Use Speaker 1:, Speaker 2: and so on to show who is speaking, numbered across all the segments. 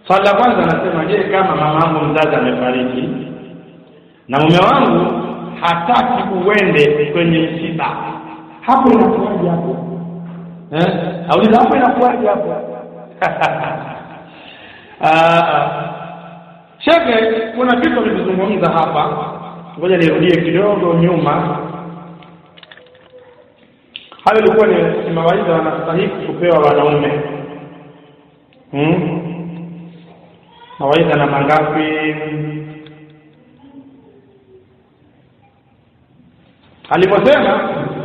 Speaker 1: swali la kwanza anasema je kama mama yangu mzazi amefariki na mume wangu hataki uende kwenye msiba hapo inakuwaje hapo eh auliza hapo inakuwaje hapo Shekhe, kuna vitu vilivyozungumza hapa, ngoja nirudie kidogo nyuma. Hayo ilikuwa ni, ni mawaidha wanastahiki kupewa wanaume hmm? mawaidha na mangapi? aliposema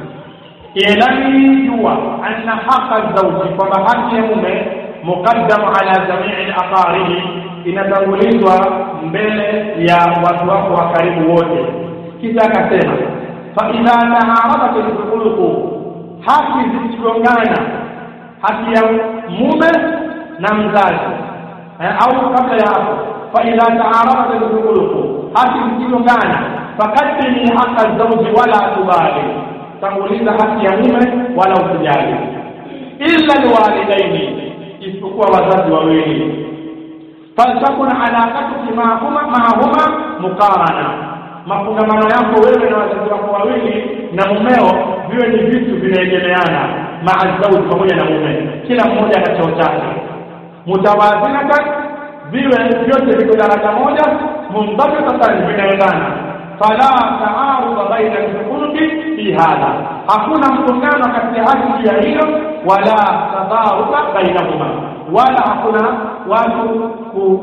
Speaker 1: ilani jua anna haqa zauji, kwamba haki ya mume muqaddamu ala jamii aqaribi, inatangulizwa mbele ya watu wako wa karibu wote. Kisha akasema fa idha taharabat alkhuluqu, haki zikigongana, haki ya mume na mzazi eh, au kabla ya hapo, fa idha taharabat alkhuluqu, haki zikigongana, faqaddimi haqa zawji wala tubali, tanguliza haki ya mume wala usijali, illa alwalidaini isipokuwa wazazi wawili faltakun alaqatuki maahuma maahuma muqarana mafungamano yako wewe na wazazi wako wawili na mumeo viwe ni vitu vinaegemeana maa zauji pamoja na mume kila mmoja na cheo chake mutawazinatan viwe vyote viko daraja moja mundabitatan vinaendana fala taarudha baina lkhuluqi fi hadha hakuna mgongano katika haki juu ya hilo wala tadharuka bainahuma wala hakuna watu ku,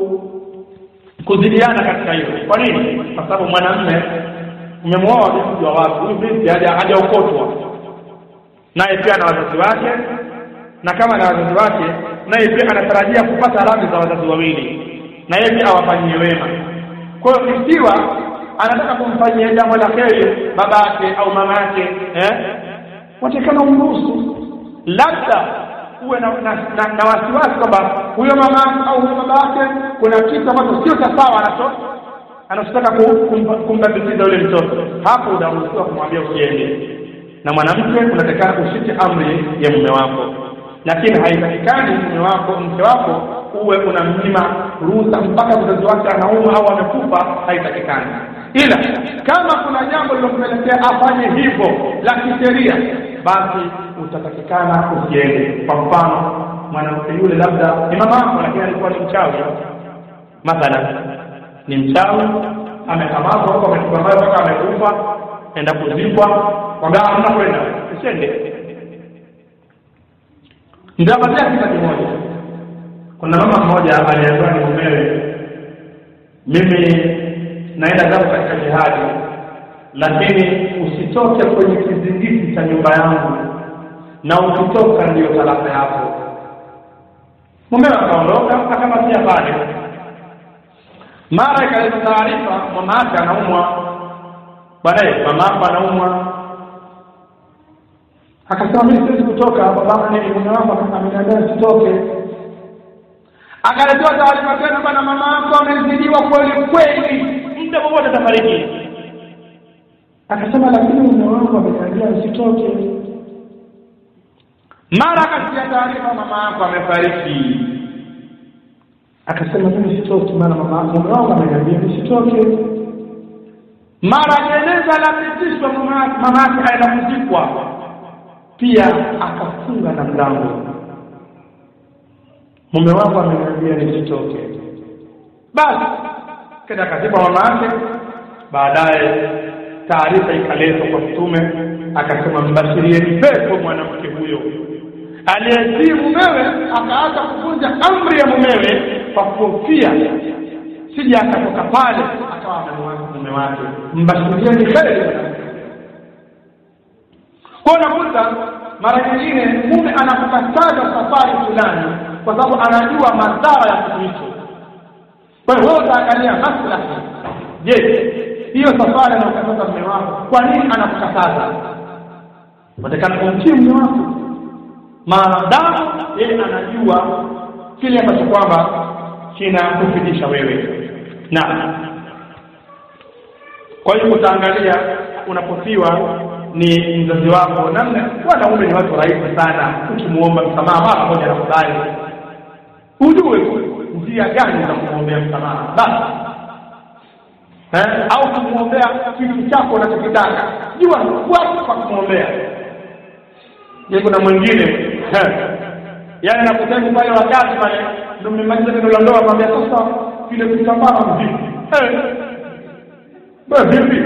Speaker 1: kuzidiana katika hilo kwa nini kwa sababu mwanamme umemwoa binti wa watu huyu binti hajaokotwa naye pia na wazazi wake na kama na wazazi wake naye pia anatarajia kupata radhi za wazazi wawili na yeye pia awafanyie wema kwa hiyo ikiwa anataka kumfanyia jambo la kheri baba yake au mama yake eh watakana umruhusu labda uwe na, na, na, na wasiwasi kwamba huyo mama au huyo baba yake kuna kitu ambacho sio cha sawa anacho anachotaka kumbambikiza yule mtoto hapo unaruhusiwa kumwambia usiende na mwanamke unatakana ushike amri ya mume wako lakini haitakikani mume wako mke wako uwe unamnyima ruhusa mpaka mzazi wake anauma au amekufa haitakikani ila kama kuna jambo lilompelekea afanye hivyo la kisheria basi utatakikana usiende kwa mfano mwanamke yule labda ni mama yako lakini alikuwa ni mchawi mathalan ni mchawi amekamatwa huko amechukua mayo mpaka amekufa enda kuzikwa kwambia hamna kwenda usiende nitapatia kisa kimoja kuna mama mmoja aliambiwa ni mumewe mimi naenda zangu katika jihadi lakini usitoke kwenye kizingiti cha nyumba yangu na ukitoka ndiyo talaka yako mumewe akaondoka akamatia pale mara ikaleta taarifa mama yake anaumwa baadaye mama yako anaumwa akasema mimi siwezi kutoka baba ni mume wangu ameniambia nisitoke akaletewa taarifa tena bwana mama yako amezidiwa kweli kweli muda wowote atafariki akasema lakini mume wangu ameniambia nisitoke mara akasikia taarifa mama yako amefariki akasema mimi sitoki maana mama mume wangu ameniambia nisitoke mara jeneza lapitishwa mama yake aenda kuzikwa pia akafunga na mlango mume wangu ameniambia nisitoke basi kenda kazikwa mama yake baadaye taarifa ikaletwa kwa mtume akasema mbashirieni pepo mwanamke huyo aliyetii mumewe akaacha kuvunja amri ya mumewe kwa kuhofia sija akatoka pale akawa amemwacha mume wake mbashirieni kheri kwa unakuta mara nyingine mume anakukataza safari fulani kwa sababu anajua madhara ya kitu hicho kwa hiyo wewe utaangalia maslahi je hiyo safari anakataza mume wako kwa nini anakukataza unatakana kumtii mume wako maadamu yeye anajua kile ambacho kwamba kinakufikisha wewe na kwa hiyo utaangalia unapofiwa ni mzazi wako namna wanaume ni watu rahisi sana ukimuomba msamaha mara moja nakubali ujue njia gani za kumwombea msamaha basi eh, au kumwombea kitu chako unachokitaka jua wapi pa kumwombea je kuna mwingine eh, yaani anakutani pale wakati pale ndo mmemaliza neno la ndoa kwambia sasa vile kitambaa vipi eh, bwana vipi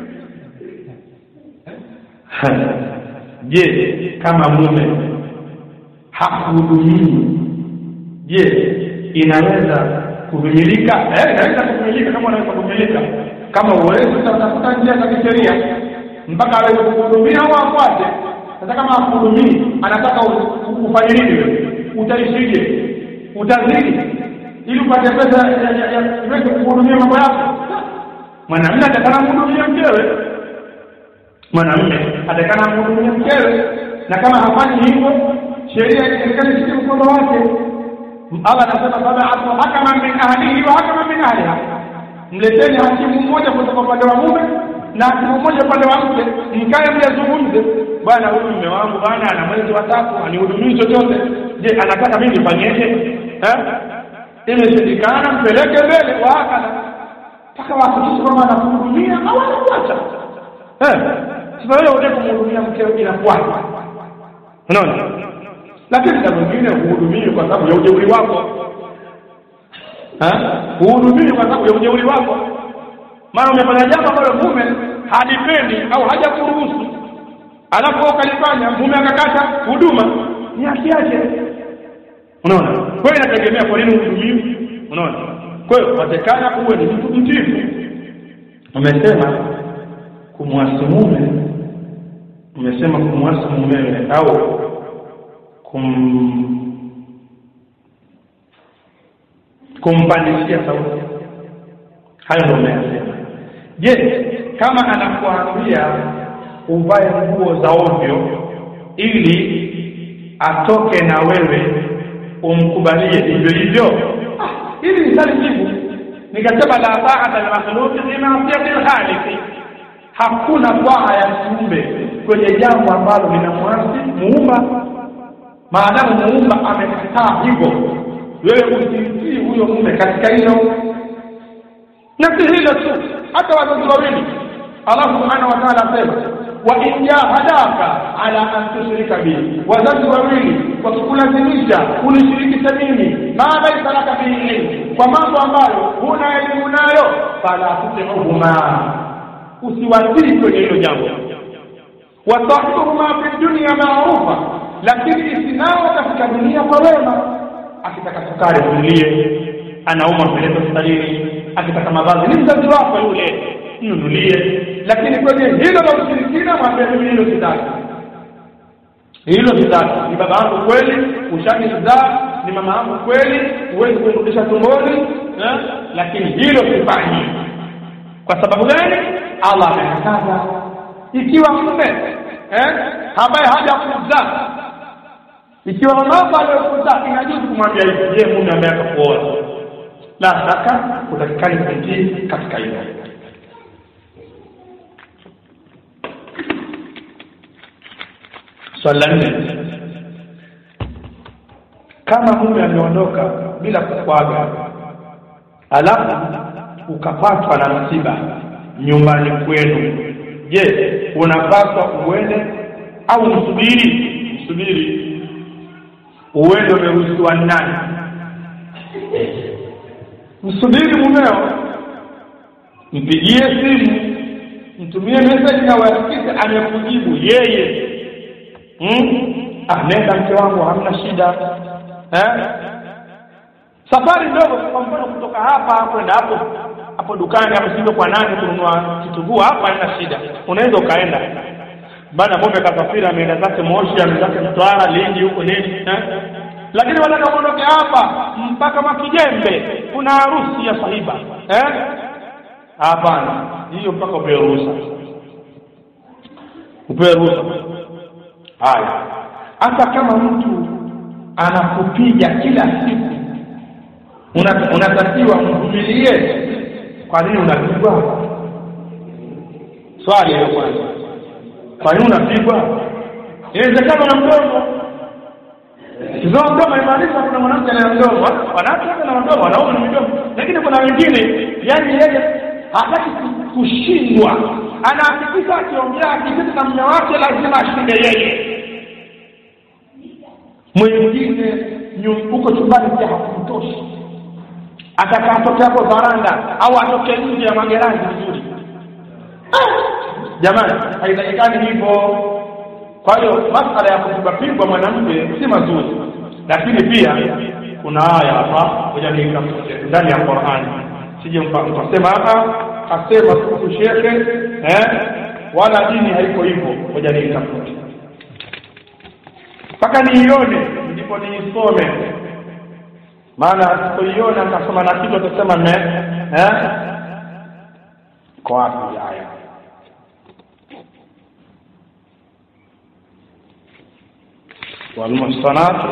Speaker 1: je kama mume hakuhudumii je inaweza kuvumilika eh inaweza kuvumilika kama unaweza kuvumilika kama uwezi utafuta njia za kisheria mpaka aweze kuhudumia au afuate sasa kama hakuhudumii anataka ufanye nini wewe utaishije utazidi ili upate pesa iweze kuhudumia mambo yako mwanamume atakana mhudumia mkewe mwanamume atakana mhudumia mkewe na kama hafanyi hivyo sheria serikali ishike mkono wake Allah anasema sab'atu hakaman min ahlihi wa hakaman min ahliha mleteni hakimu mmoja kutoka upande wa mume na hakimu mmoja upande wa mke mkae mjazungumze bwana huyu mume wangu bwana ana mwezi wa tatu anihudumii chochote je anataka mimi nifanyeje eh imeshindikana mpeleke mbele wa hakala mpaka wahakikishe kwamba anakuhudumia au anakuacha eh sasa wewe unataka kumhudumia mkeo inakuacha unaona lakini na mwingine huhudumii kwa sababu ya ujeuri wako huhudumii kwa sababu ya ujeuri wako maana umefanya jambo ambalo mume halipendi au hajakuruhusu alafu ukalifanya mume akakata huduma ni haki yake unaona kwa hiyo inategemea kwa nini uhudumiwi unaona kwa hiyo watekana uwe ni mtu mtifu umesema kumwasi mume umesema kumwasi mumewe au kum kumpandishia sauti hayo ndio umeyasema je kama anakuambia uvae nguo za ovyo ili atoke na wewe umkubalie hivyo hivyo hili ni swali jibu nikasema la ta'ata al-makhluq fi ma'siyati al-khaliq hakuna taa ya kiumbe kwenye jambo ambalo linamwasi muumba maadamu muumba amekataa hivyo wewe usimtii huyo mume katika hilo na si hilo tu hata wazazi wawili Allah subhanahu wa ta'ala asema wa in jahadaka ala an tushrika bi wazazi wawili wakikulazimisha kunishirikisha mimi ma laisa laka bihi ilm kwa mambo ambayo huna elimu nayo fala tuti'uhuma usiwatii kwenye hilo jambo wasahibuhuma fi dunya ma'rufa lakini isinao katika dunia kwa wema akitaka sukari mnunulie anauma mpeleke hospitalini akitaka mavazi ni mzazi wako yule mnunulie lakini kwenye hilo la ushirikina mwambie mimi hilo sitaki hilo sitaki ni baba yangu kweli ushanizaa ni mama yangu kweli huwezi kunirudisha tumboni eh? lakini hilo sifanyi kwa sababu gani Allah amekataza ikiwa mume eh ambaye hajakuzaa ikiwa mama aliyokuzaa inajuzu kumwambia hivi je mume ambaye akakuoa la shaka utakikani kumtii katika hilo swali la nne kama mume ameondoka bila kukwaga alafu ukapatwa na msiba nyumbani kwenu je unapaswa uende au msubiri msubiri uende umeruhusiwa nani msubiri mumeo mpigie simu mtumie message na uhakikishe amekujibu yeye hmm? ah nenda mke wangu hamna shida eh? safari ndogo kwa mfano kutoka hapa kwenda hapo hapo dukani hapo sivyo kwa nani kununua kitunguu hapa haina shida unaweza ukaenda bana mume kasafiri ameenda zake Moshi ameenda zake Mtwara Lindi huko nini eh? lakini wanataka muondoke hapa mpaka Makijembe kuna harusi ya sahiba eh hapana hiyo mpaka upewe ruhusa upewe ruhusa haya hata kama mtu anakupiga kila siku una- unatakiwa mvumilie kwa nini unapigwa swali hilo kwanza kwa nini unapigwa inawezekana na mdogo kizoa mdomo imaanisha kuna mwanamke ana mdomo wanawake na mdomo wanaume na midomo lakini kuna wengine yani yeye hataki kushindwa anahakikisha akiongea akiketi na mume wake lazima ashinde yeye mwingine huko chumbani pia hakumtoshi ataka atoke hapo varanda au atoke nje ya magerani vizuri jamani haitakikani hivyo kwa hiyo masala ya kupigwapigwa mwanamke si mazuri lakini pia kuna aya hapa moja niitafute ndani ya qurani sije mkasema hapa kasema siku shekhe eh wala dini haiko hivyo moja niitafute mpaka niione ndipo niisome maana sipoiona akasoma na kitu atasema me eh kwa wapi aya والمحصنات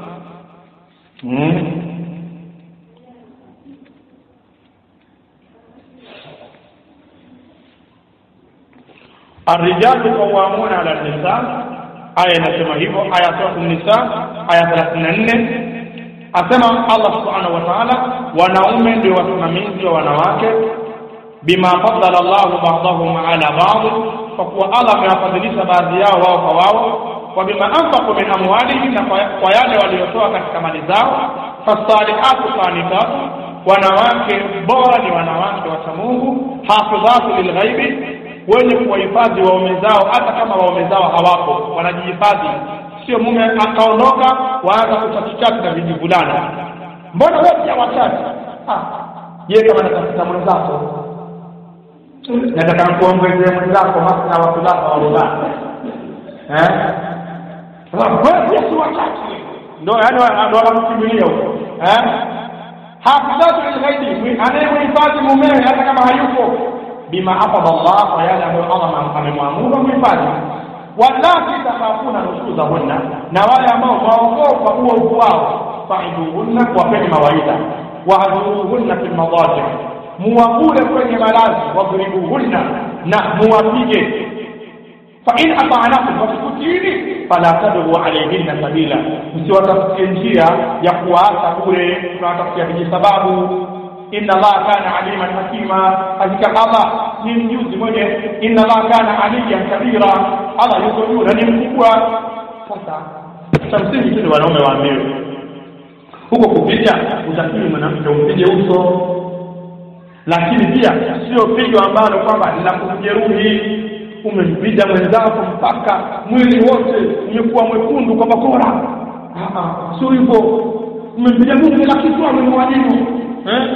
Speaker 1: الرجال قوامون على النساء aya inasema hivyo aya sura nisa aya 34 asema Allah subhanahu wa ta'ala wanaume ndio wasimamizi wa wanawake bima faddala Allah ba'dahum ala ba'd kwa kuwa Allah amewafadhilisha baadhi yao wao kwa wao wa bima anfaqu min amwalihim na kwa yale waliotoa katika mali zao fasalihatu qanitatu wanawake bora ni wanawake wa Mungu hafidhatu lilghaibi wenye kuwahifadhi waume zao hata kama waume zao hawapo wanajihifadhi sio mume akaondoka waanza kuchakichaki na vijivulana mbona wewe pia wachache ah je kama natafuta mwenzako nataka kuongezea mwenzako masna wa kulaka wa rubaa eh wewe pia si wachache ndio yani ndio wanamkimbilia huko eh hafidhatu lilghaibi anayemhifadhi mumewe hata kama hayupo bima hafadha Allah kwa yale ambayo Allah amemwamuru muhifadhi wallati takhafuna nushuzahunna na wale ambao waogopa uovu wao faiduhunna wapeni mawaidha wahjuruhunna fi lmadaji muwakule kwenye malazi wadhribuhunna na muwapige fain atanakum wakikutini fala tadru alaihinna sabila msiwatafutie njia ya kuwaacha bure tunawatafutia vijisababu inna allaha kana aliman hakima hakika allah ni mjuzi mwenye inna allaha kana aliyan kabira allah yuko juu na ni mkubwa sasa cha msingi tu ni wanaume waambiwe huko kupiga utakiwi mwanamke umpige uso lakini pia sio pigo ambalo kwamba lina kumjeruhi umempiga mwenzako mpaka mwili wote umekuwa mwekundu kwa bakora sio hivyo umempiga mungu la kichwa amemwalimu eh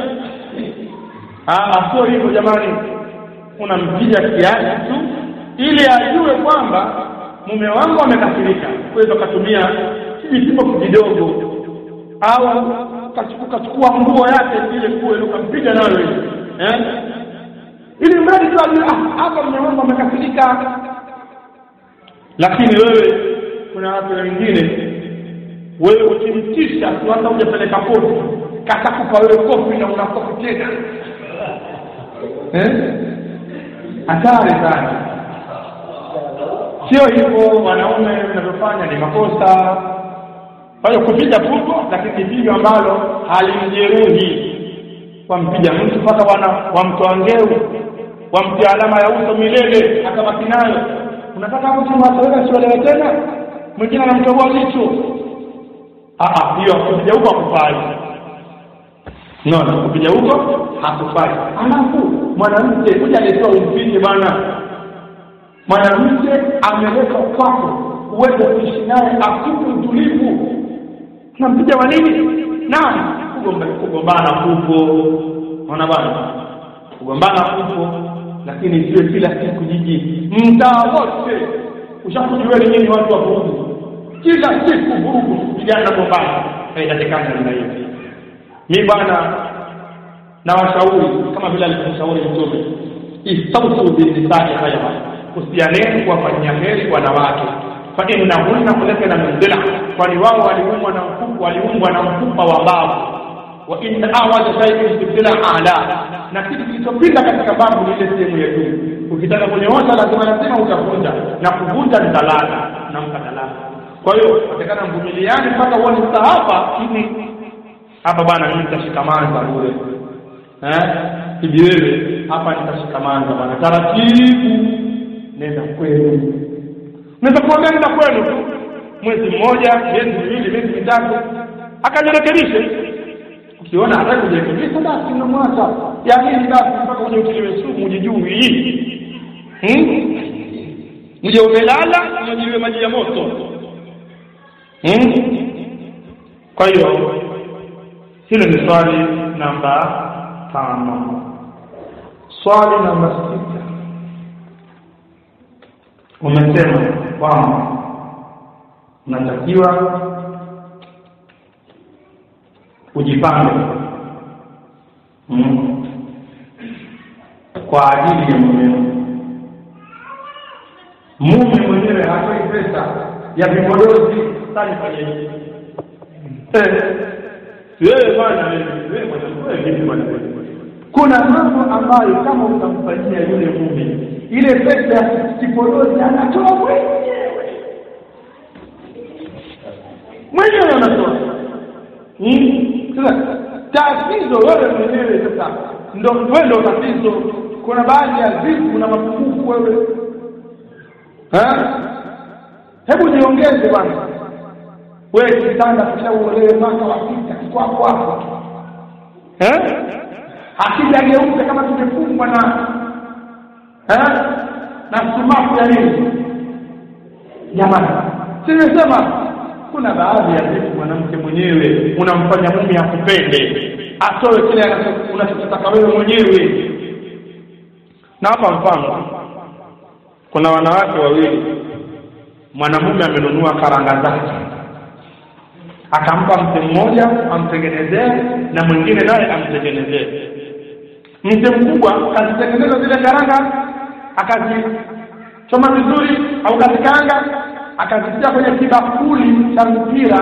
Speaker 1: Ah, sio hivyo jamani, unampiga kiasi tu ili ajue kwamba mume wangu amekasirika. Kwa katumia kijisipo kidogo, au ukachukua nguo yake ile kule ukampiga nayo ile eh, ili mradi tu ajue ah, hapa mume wangu amekasirika. Lakini wewe, kuna watu wengine, wewe ukimtisha tu, hata hujapeleka kofi, katakupa wewe kofi na unakofi tena hatari sana sio hivyo wanaume mnavyofanya ni makosa kwa hiyo kupiga puto lakini pigo ambalo halimjeruhi wampiga mtu mpaka wana wamtoa ngeu wamtia alama ya uso milele akabaki nayo unataka hapo kimwatolewa siwalewe tena mwingine anamtoboa jicho hiyo kupiga huko hakufai no kupiga huko hakufai alafu mwanamke kuja alitoa umpige bwana mwanamke ameletwa kwako uweze kuishi naye akupe utulivu tunampiga wa nini nani kugombana kupo ona bwana kugombana kupo lakini siwe kila siku jiji mtaa wote ushakujueni nyinyi watu wa vurugu kila siku vurugu vijana gombana haitakikana namna hiyo mi bwana na washauri kama vile alivyoshauri mtume istausu binnisai khaira usianeni kuwafanyia heri wanawake fa innahunna khulaqna min dhila kwani wao waliumbwa na mfupa waliumbwa na mfupa wa mbavu wa inna awaja shay'in fi dhila ala na kitu kilichopinda katika babu ni ile sehemu ya juu ukitaka kunyoosha lazima lazima utavunja na kuvunja ni talaka nampa talaka kwa hiyo atakana mvumiliani mpaka uone sasa hapa hivi hapa bwana mimi nitashikamana bure eh hivi wewe hapa nitashikamana bwana taratibu nenda kwenu naweza kuambia nenda kwenu tu mwezi mmoja miezi miwili miezi mitatu akajirekebishe ukiona hataki kujirekebisha basi unamwacha ya nini basi mpaka uje utiliwe sumu ujijui hmm? uje umelala unyonyiwe maji ya moto hmm? kwa hiyo hilo ni swali namba tano swali namba sita umesema kwamba unatakiwa ujipange mm. kwa ajili ya mumeo mume mwenyewe hatoi pesa ya vipodozi tanifanyeje wewe bwana wewe bwana vipi bwana kuna mambo ambayo kama utamfanyia yule mume ile pesa ya kipodozi anatoa mwenyewe mwenyewe anatoa sasa tatizo wewe mwenyewe sasa ndo wewe ndo tatizo kuna baadhi ya vitu na mapungufu wewe hebu jiongeze bwana wewe kitanda kishauolewe mwaka wa sita kwako hapo eh akijageuka kama tumefungwa na eh na sumaku ya nini jamani simesema kuna baadhi ya vitu mwanamke mwenyewe unamfanya mume akupende atoe kile unachotaka wewe mwenyewe na hapa mfano kuna wanawake wawili mwanamume amenunua karanga zake akampa mke mmoja amtengenezee na mwingine naye amtengenezee mke mkubwa kazitengeneza zile karanga akazichoma vizuri au kazikaanga akazitia kwenye kibakuli cha mpira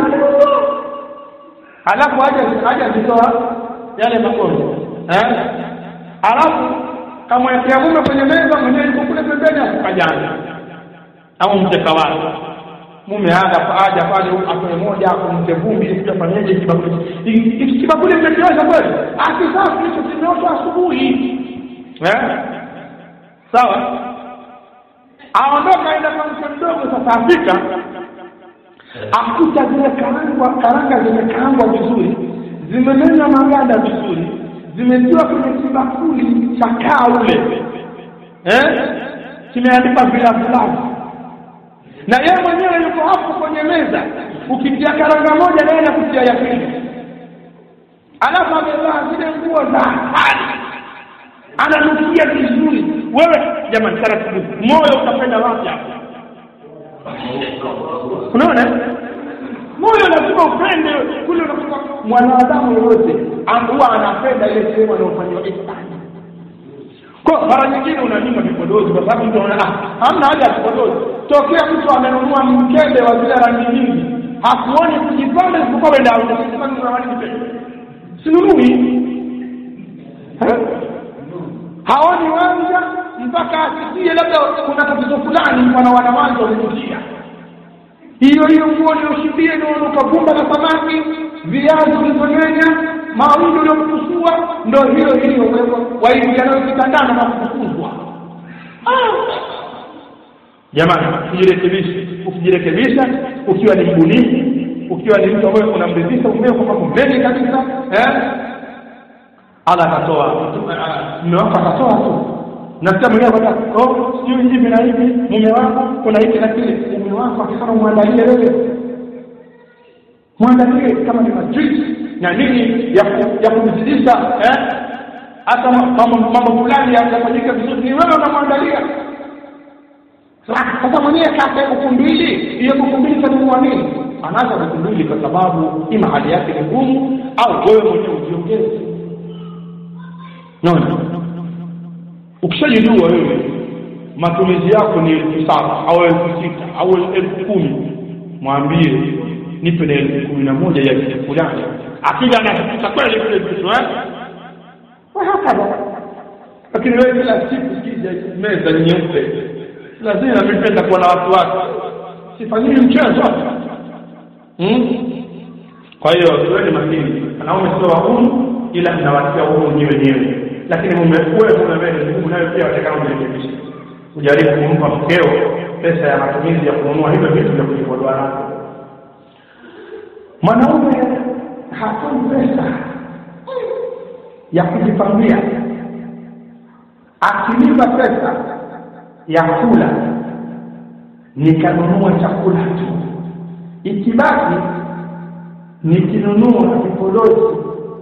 Speaker 1: alafu aje aje azitoa yale makondo eh alafu kamwekea mume kwenye meza mwenyewe yuko kule pembeni akajana au mteka wake mume aja aja pale atoe moja akumte vumbi ili kufanyaje kibakuli hiki kibakuli mmekiosha kweli asi sasa hicho kimeoshwa asubuhi eh sawa aondoka aenda kwa mke mdogo sasa afika akuta zile karanga karanga zimekaangwa vizuri zimemenywa maganda vizuri zimetiwa kwenye kibakuli cha kaa ule eh kimeandikwa vilavilavi na yeye mwenyewe yuko hapo kwenye meza ukitia karanga moja naye nakutia ya pili alafu amevaa zile nguo za hali ananukia vizuri wewe jamani taratibu moyo utapenda wapi hapo unaona moyo lazima upende kule unakuta mwanadamu yoyote huwa anapenda ile sehemu anayofanyiwa ihsani kwa mara nyingine unanyima vipodozi kwa sababu mtu anaona ah hamna haja ya vipodozi tokea mtu amenunua mkebe wa zile rangi nyingi hakuoni kujipanda isipokuwa wenda sinunui haoni wanja mpaka asikie labda kuna tatizo fulani wana wanawanja wametukia hiyo hiyo nguo ulioshibia inaonuka vumba na samaki viazi ulivyonywenya mawingi uliokusua ndo hiyo hiyo wewe waingia nayo kitandana na kufukuzwa jamani usijirekebishe ukijirekebisha ukiwa ni mbunifu ukiwa ni mtu ambaye unamridhisha umeo kwa mambo mengi kabisa eh Allah akatoa mume wako akatoa tu nasikia mwenyewe kwamba oh sijui hivi na hivi mume wako kuna hiki na kile mume wako akisema muandalie wewe muandalie kama ni majuisi na nini ya ya kumzidisha eh hata mambo mambo fulani yafanyike vizuri ni wewe unamwandalia sasa mwenyewe kaka buku mbili hiyo buku mbili kanunua nini anaanza buku mbili kwa sababu ima hali yake ni ngumu au wewe mwenyewe ujiongeze naona ukishajijua wewe matumizi yako ni elfu saba au elfu sita au elfu kumi mwambie nipe na elfu kumi na moja ya kitu fulani akija anahakikisha kweli vile vitu eh hakadha lakini wewe kila siku kija meza nyeupe lazima nipenda kuwa na watu wake sifanyiwi mchezo hmm? kwa hiyo tuweni makini wanaume sio wagumu ila mnawatia huru wenyewe wenyewe lakini mume wewe mume wewe Mungu nayo pia watakana ujirekebishe ujaribu kumpa mkeo pesa ya matumizi ya kununua hivyo vitu vya kujipodoa navyo mwanaume hatoi pesa ya kujipambia akilipa pesa ya kula nikanunua chakula tu ikibaki nikinunua vipodozi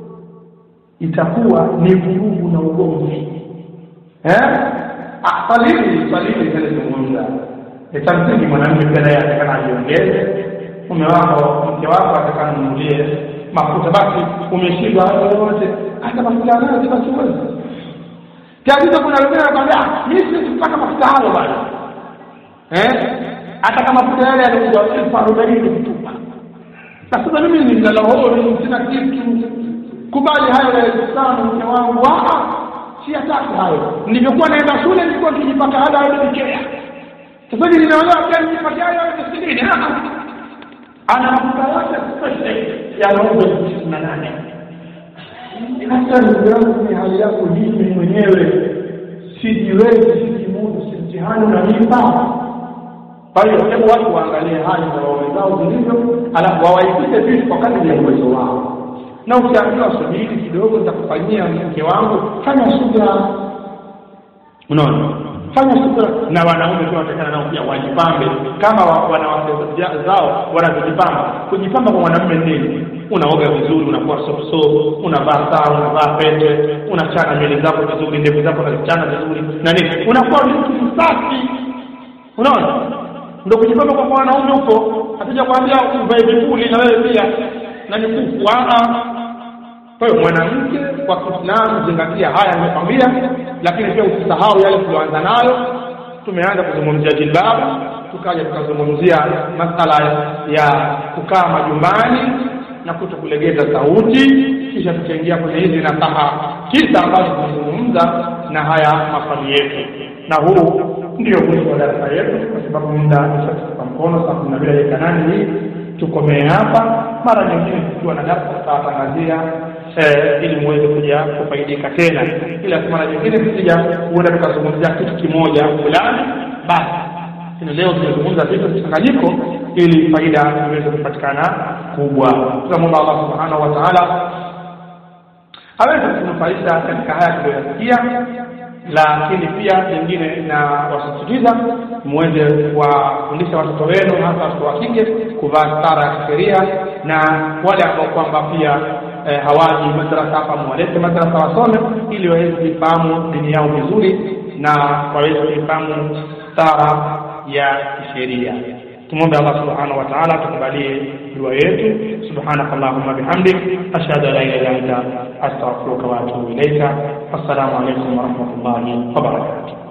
Speaker 1: itakuwa ni vurugu na ugomvi eh swalili swalili zilizozungumza itamsingi mwanamke pia naye atakana ajiongeze mume wako mke wako atakana mnunulie mafuta basi umeshindwa yote hata mafuta yanayo basi uwezi tatizo kuna wengine wanakwambia mimi siwezi kupata mafuta hayo bwana eh hata kama mafuta yale yalikuwa elfu arobaini kutupa na sasa mimi ni mlalahori sina kitu kubali hayo ya elfu tano mke wangu si hataki hayo nilivyokuwa naenda shule nilikuwa nikijipata hada alipokea sasa hivi nimeolewa pia nijipate hayo elfu sitini ana mafuta yote special ya robo elfu na nane hata ndugu yangu ni hali yako mimi mwenyewe sijiwezi sijimudu si mtihani unanipa kwa hiyo hebu watu waangalie hali za waume zao zilivyo alafu wawaigize vitu kwa kadri ya uwezo wao na ukiambiwa subiri kidogo nitakufanyia mke wangu fanya subira unaona fanya subira na wanaume pia wanatakana nao pia wajipambe kama wa- wanawake zao wanavyojipamba kujipamba kwa mwanamume nini unaoga vizuri unakuwa sopso unavaa saa unavaa pete unachana nywele zako vizuri ndevu zako unazichana vizuri na nini unakuwa mtu msafi unaona ndo kujipamba kwa wanaume huko hatuja kuambia uvae vipuli na wewe pia na mikufu kwa hiyo mwanamke kwa Kiislamu zingatia haya nimekwambia lakini pia usisahau yale tulioanza nayo tumeanza kuzungumzia jilbabu tukaja tukazungumzia masala ya kukaa majumbani na kuto kulegeza sauti kisha tukaingia kwenye hizi nasaha kisa ambazo tunazungumza na haya maswali yetu na huu ndio mwisho wa darasa yetu kwa sababu muda ushatupa mkono saa kumi na mbili dakika nane hii tukomee hapa mara nyingine tukiwa na darasa tutawatangazia eh, ili muweze kuja kufaidika tena ila mara nyingine tukija huenda tukazungumzia kitu kimoja fulani basi lakini leo tumezungumza vitu mchanganyiko ili faida iweze kupatikana kubwa tunamwomba allah subhanahu wa taala aweze kunufaisha katika haya tuliyoyasikia lakini pia lingine na wasisitiza muweze kuwafundisha watoto wenu hasa watoto wa kike kuvaa stara ya kisheria na wale ambao kwamba pia eh, hawaji madrasa hapa mwalete madrasa wasome ili waweze kuifahamu dini yao vizuri na waweze kuifahamu stara ya kisheria tumwombe allah subhanahu wa taala tukubalie dua yetu subhanaka allahumma bihamdik ashhadu an la ilaha illa anta astaghfiruka wa atubu ilaika assalamu alaikum warahmatullahi wabarakatuh